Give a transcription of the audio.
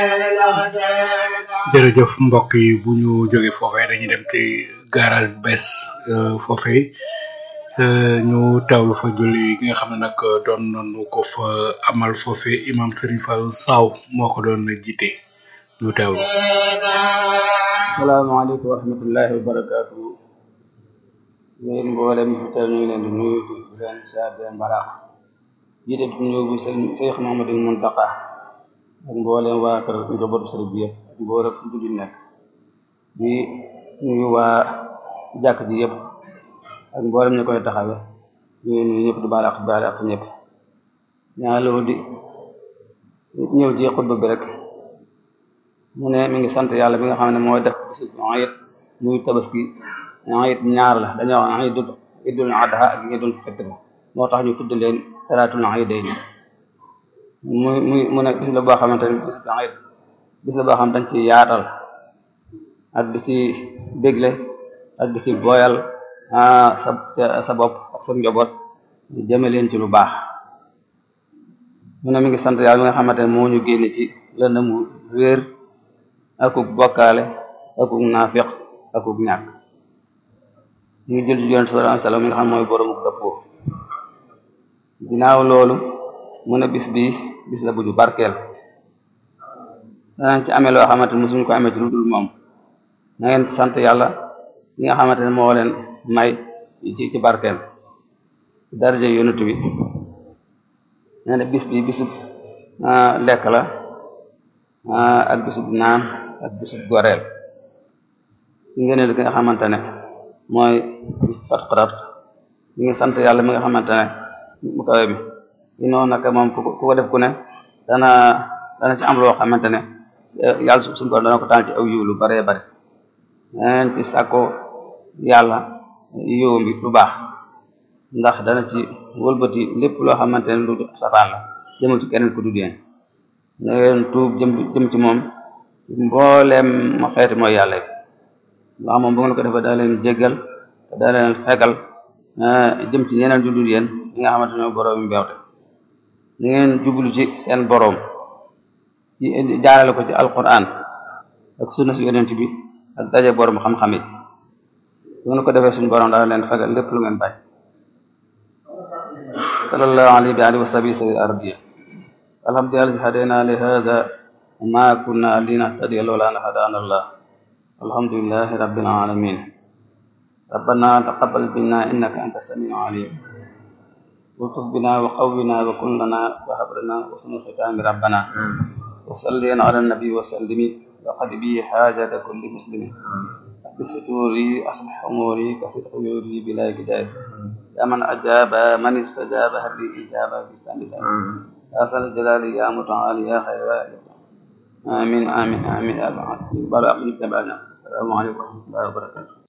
jërëjëf mbokk yi bu ñu jógee foofee dañuy dem ci garage bu bees foofee ñu teewlu fa julli gi nga xam ne nag doon nañu ko fa amal foofee imam Serigne Fallou Saw moo ko doon jiite ñu teewlu. salaamaaleykum wa rahmatullahi wa barakaatu. yéen mboolem fi teew ñu ngi leen di nuyu di leen siyaar di leen baraax jiite di nuyu bi sëñ Cheikh Mamadou Mountakha ak mboolem waa kër njabootu sëriñ bi yëpp mboolem fu julli nekk di nuyu waa jàkk ji yëpp ak mboolem ñu koy taxawe ñu nuyu ñëpp di baal ak baal ak ñëpp ñaareel di ñëw ci xutba bi rek mu ne mi ngi sant yàlla bi nga xam ne mooy def bisu ayit muy tabaski ayit ñaar la dañoo wax ayidul idul adha ak idul fitr moo tax ñu tudd leen salaatul ayidayni muy muy mu ne bis la boo xamante ne bis bu ayit bis la boo xam dañ ci yaatal ak di ci bégle ak di ci booyal sa sa bopp ak sa njaboot jëme leen ci lu baax mu ne mi ngi sant yàlla mi nga xamante ne moo ñu génne ci lëndëmu réer akuk bokkaale akuk naafiq akuk ñàkk ñu ngi jël ci yonent sallallahu alayhi wasallam mi nga xam mooy boroomu dëppoo ginnaaw loolu mu ne bis bi bis la bu ñu barkeel danañ ci amee loo xamante ne mosuñu ko amee ci lu dul moom na ngeen sant yàlla mi nga xamante ne moo leen may ci ci barkeel ci daraja yonent bi nee na bis bi bisub lekk la ak bisub naan ak bisub goreel ci ngëneel gi nga xamante ne mooy fatxarat ñi ngi sant yàlla mi nga xamante ne mu kawe bi i noonu nag moom ku ko def ku ne dana dana ci am loo xamante ne yàlla suñu borom dana ko taal ci aw yiw lu baree bare neen ci sàkko yàlla yiw bi lu baax ndax dana ci wëlbati lépp loo xamante ne lu safaan la jëmal ci keneen ku dul yéen na ngeen tuub jëm jëm ci moom mbooleem ma xeeti mooy yàlla yi ndax moom bu ngeen ko defee daa leen jéggal te daa leen fegal jëm ci ñeneen ju dul yéen ñi nga xamante ne borom yi mbeewte ni ngeen jublu ci seen borom ci jaarale ko ci alquran ak sunna si yonent bi ak daje borom xam-xam yi bu ngeen ko defee suñu borom daa leen fegal lépp lu ngeen bañ sallallahu alayhi wa alihi wa sahbihi sayyid arabiya alhamdulillahi hadayna li hadha وما كنا لنهتدي لولا ان هدانا الله الحمد لله رب العالمين ربنا تقبل منا انك انت السميع العليم والطف بنا وقونا وكن لنا وهب لنا وسن الختام ربنا وصل على النبي وسلم وقد بي حاجة كل مسلم بستوري أصلح أموري كثير عيوري بلا جدال يا من أجاب من استجاب هل لي إجابة بسم الله يا سل الجلال يا متعالي يا خير آمين آمين آمين يا بعد بارك الله السلام عليكم ورحمة الله وبركاته